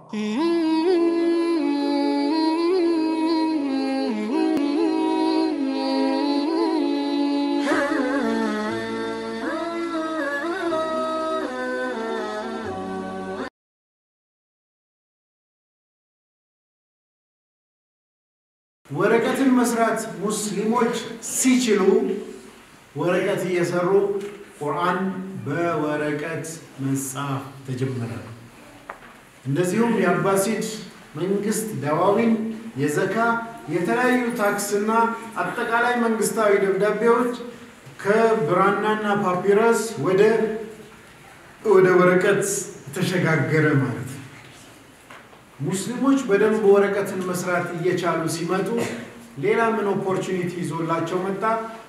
ወረቀትን መስራት ሙስሊሞች ሲችሉ ወረቀት እየሰሩ ቁርአን በወረቀት መጻፍ ተጀመረ። እንደዚሁም የአባሲድ መንግስት ዳዋዊን፣ የዘካ የተለያዩ ታክስና አጠቃላይ መንግስታዊ ደብዳቤዎች ከብራናና ፓፒረስ ወደ ወደ ወረቀት ተሸጋገረ ማለት ነው። ሙስሊሞች በደንብ ወረቀትን መስራት እየቻሉ ሲመጡ ሌላ ምን ኦፖርቹኒቲ ይዞላቸው መጣ?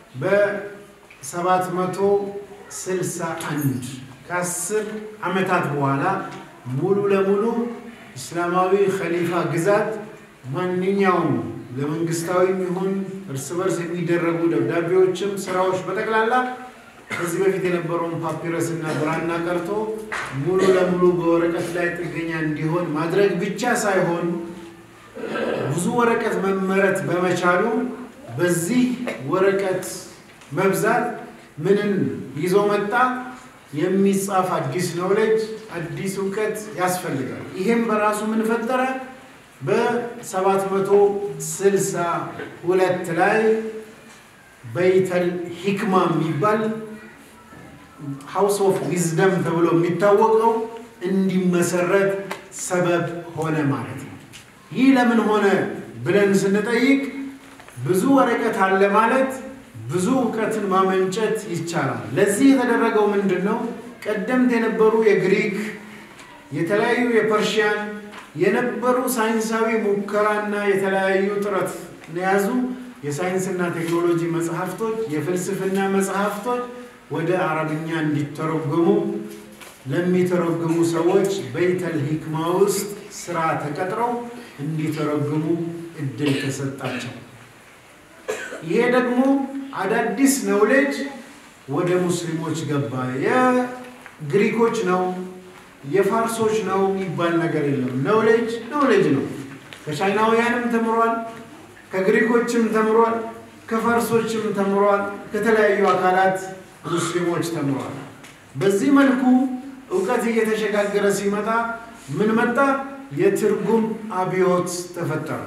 በሰባት መቶ ስልሳ አንድ ከአስር ዓመታት በኋላ ሙሉ ለሙሉ እስላማዊ ኸሊፋ ግዛት ማንኛውም ለመንግስታዊም ይሁን እርስ በርስ የሚደረጉ ደብዳቤዎችም ስራዎች በጠቅላላ ከዚህ በፊት የነበረውን ፓፒረስ እና ብራና ቀርቶ ሙሉ ለሙሉ በወረቀት ላይ ጥገኛ እንዲሆን ማድረግ ብቻ ሳይሆን ብዙ ወረቀት መመረት በመቻሉ በዚህ ወረቀት መብዛት ምንን ይዞ መጣ? የሚጻፍ አዲስ ኖሌጅ፣ አዲስ እውቀት ያስፈልጋል። ይሄም በራሱ ምን ፈጠረ? በ762 ላይ በይተል ሂክማ የሚባል ሃውስ ኦፍ ዊዝደም ተብሎ የሚታወቀው እንዲመሰረት ሰበብ ሆነ ማለት ነው። ይህ ለምን ሆነ ብለን ስንጠይቅ ብዙ ወረቀት አለ ማለት ብዙ እውቀትን ማመንጨት ይቻላል። ለዚህ የተደረገው ምንድን ነው? ቀደምት የነበሩ የግሪክ የተለያዩ የፐርሺያን የነበሩ ሳይንሳዊ ሙከራና የተለያዩ ጥረት የያዙ የሳይንስና ቴክኖሎጂ መጽሐፍቶች፣ የፍልስፍና መጽሐፍቶች ወደ አረብኛ እንዲተረጎሙ ለሚተረጉሙ ሰዎች በይተል ሂክማ ውስጥ ስራ ተቀጥረው እንዲተረጉሙ እድል ተሰጣቸው። ይሄ ደግሞ አዳዲስ ነውሌጅ ወደ ሙስሊሞች ገባ። የግሪኮች ነው የፋርሶች ነው የሚባል ነገር የለም። ነውሌጅ ነውሌጅ ነው። ከቻይናውያንም ተምሯል፣ ከግሪኮችም ተምሯል፣ ከፋርሶችም ተምሯል፣ ከተለያዩ አካላት ሙስሊሞች ተምሯል። በዚህ መልኩ እውቀት እየተሸጋገረ ሲመጣ ምን መጣ? የትርጉም አብዮት ተፈጠረ።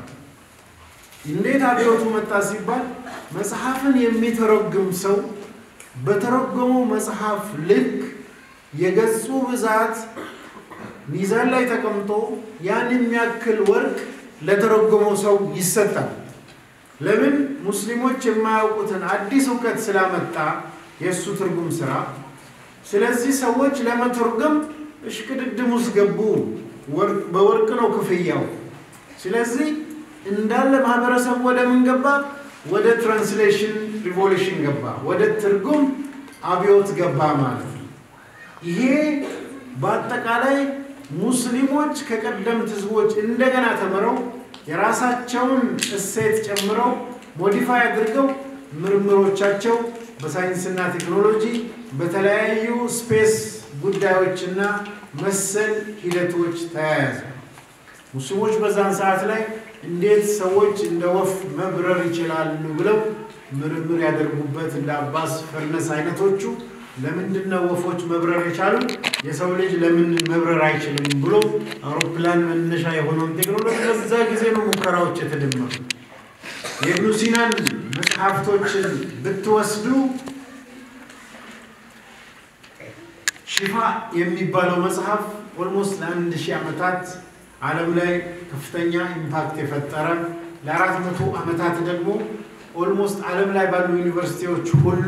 እንዴት አብዮቱ መጣ ሲባል መጽሐፍን የሚተረጉም ሰው በተረጎመው መጽሐፍ ልክ የገጹ ብዛት ሚዛን ላይ ተቀምጦ ያን የሚያክል ወርቅ ለተረጎመው ሰው ይሰጣል። ለምን? ሙስሊሞች የማያውቁትን አዲስ እውቀት ስላመጣ የእሱ ትርጉም ስራ። ስለዚህ ሰዎች ለመተርጎም እሽቅድድም ውስጥ ገቡ። በወርቅ ነው ክፍያው። ስለዚህ እንዳለ ማህበረሰቡ ወደ ምን ገባ? ወደ ትራንስሌሽን ሪቮሉሽን ገባ፣ ወደ ትርጉም አብዮት ገባ ማለት ነው። ይሄ በአጠቃላይ ሙስሊሞች ከቀደምት ህዝቦች እንደገና ተምረው የራሳቸውን እሴት ጨምረው ሞዲፋይ አድርገው ምርምሮቻቸው በሳይንስና ቴክኖሎጂ በተለያዩ ስፔስ ጉዳዮችና መሰል ሂደቶች ተያያዘ። ሙስሊሞች በዛን ሰዓት ላይ እንዴት ሰዎች እንደ ወፍ መብረር ይችላሉ ብለው ምርምር ያደርጉበት እንደ አባስ ፈርነስ አይነቶቹ ለምንድን ነው ወፎች መብረር የቻሉ የሰው ልጅ ለምን መብረር አይችልም ብሎ አውሮፕላን መነሻ የሆነውን ቴክኖሎጂ በዛ ጊዜ ነው ሙከራዎች የተደመሩ። የኢብኑ ሲናን መጽሐፍቶችን ብትወስዱ ሽፋ የሚባለው መጽሐፍ ኦልሞስት ለአንድ ሺህ ዓመታት ዓለም ላይ ከፍተኛ ኢምፓክት የፈጠረ ለአራት መቶ ዓመታት ደግሞ ኦልሞስት ዓለም ላይ ባሉ ዩኒቨርሲቲዎች ሁሉ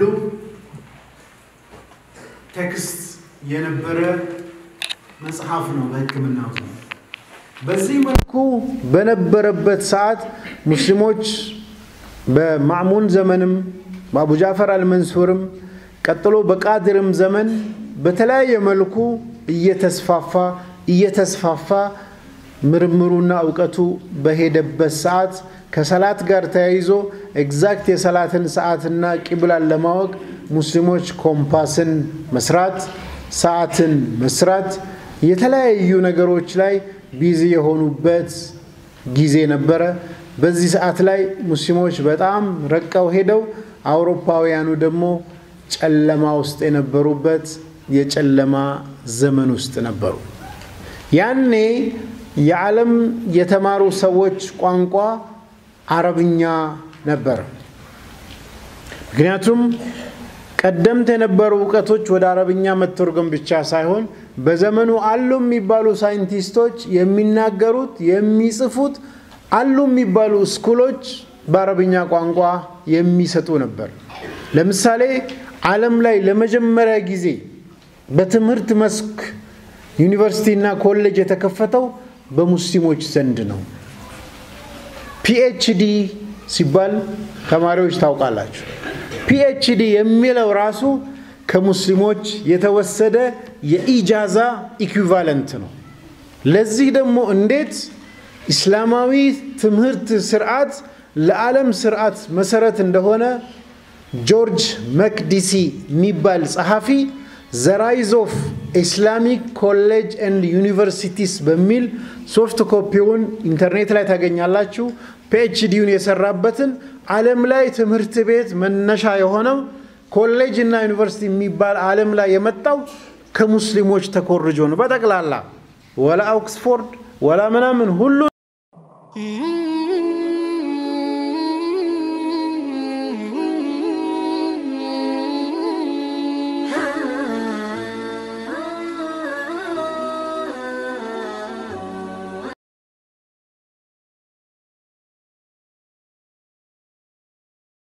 ቴክስት የነበረ መጽሐፍ ነው በሕክምናው ዘመን። በዚህ መልኩ በነበረበት ሰዓት ሙስሊሞች በማዕሙን ዘመንም በአቡ ጃፈር አልመንሱርም ቀጥሎ በቃድርም ዘመን በተለያየ መልኩ እየተስፋፋ እየተስፋፋ ምርምሩና እውቀቱ በሄደበት ሰዓት ከሰላት ጋር ተያይዞ ኤግዛክት የሰላትን ሰዓትና ቂብላን ለማወቅ ሙስሊሞች ኮምፓስን መስራት፣ ሰዓትን መስራት፣ የተለያዩ ነገሮች ላይ ቢዚ የሆኑበት ጊዜ ነበረ። በዚህ ሰዓት ላይ ሙስሊሞች በጣም ረቀው ሄደው አውሮፓውያኑ ደግሞ ጨለማ ውስጥ የነበሩበት የጨለማ ዘመን ውስጥ ነበሩ። ያኔ የዓለም የተማሩ ሰዎች ቋንቋ አረብኛ ነበር። ምክንያቱም ቀደምት የነበሩ እውቀቶች ወደ አረብኛ መተርጎም ብቻ ሳይሆን በዘመኑ አሉ የሚባሉ ሳይንቲስቶች የሚናገሩት የሚጽፉት አሉ የሚባሉ ስኩሎች በአረብኛ ቋንቋ የሚሰጡ ነበር። ለምሳሌ ዓለም ላይ ለመጀመሪያ ጊዜ በትምህርት መስክ ዩኒቨርሲቲና ኮሌጅ የተከፈተው በሙስሊሞች ዘንድ ነው። ፒኤችዲ ሲባል ተማሪዎች ታውቃላችሁ። ፒኤችዲ የሚለው ራሱ ከሙስሊሞች የተወሰደ የኢጃዛ ኢኩቫለንት ነው። ለዚህ ደግሞ እንዴት ኢስላማዊ ትምህርት ስርዓት ለዓለም ስርዓት መሰረት እንደሆነ ጆርጅ መክዲሲ የሚባል ጸሐፊ ዘራይዝ ኦፍ ኢስላሚክ ኮሌጅ ኤንድ ዩኒቨርሲቲስ በሚል ሶፍት ኮፒውን ኢንተርኔት ላይ ታገኛላችሁ። ፒኤችዲውን የሰራበትን ዓለም ላይ ትምህርት ቤት መነሻ የሆነው ኮሌጅ እና ዩኒቨርሲቲ የሚባል ዓለም ላይ የመጣው ከሙስሊሞች ተኮርጆ ነው። በጠቅላላ ወላ ኦክስፎርድ ወላ ምናምን ሁሉ